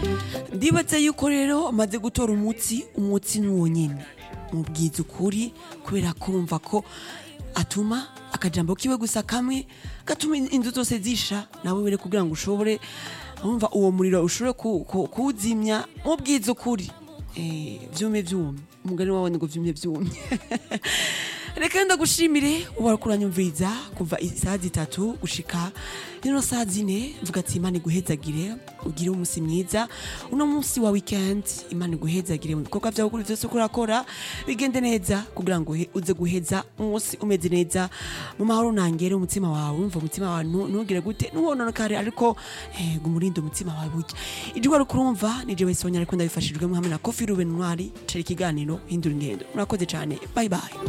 ndibaza yuko rero amaze gutora umutsi umutsi ni wonyine mubwiza ukuri kubera kumva ko atuma akajambo kiwe gusa kamwe gatuma inzu zose zisha nawe were kugira ngo ushobore wumva uwo muriro ushobore ku- ku- kuwuzimya mubwiza ukuri Eh, vyume vyumye umugani wawe ngo vyumye vyumye reka ndagushimire uba kuranyumviriza kuva isaha zitatu gushika rino saha zine mvuga ati imana iguhezagire ugire umunsi mwiza uno munsi wa weekend imana iguhezagire mu bikorwa vyawe kuri vyose uko urakora bigende neza kugira ngo uhe- uze guheza umunsi umeze neza mu mahoro nangere umutima wawe wumva umutima wawe ntu- ntugire gute ntuwononekare ariko eh, gumurinde umutima wawe burya ijwi wari kurumva nije wese wonyine ariko ndabifashijwemo hamwe na kofi ruben ntwari cari ikiganiro hindura ingendo murakoze cane bye bye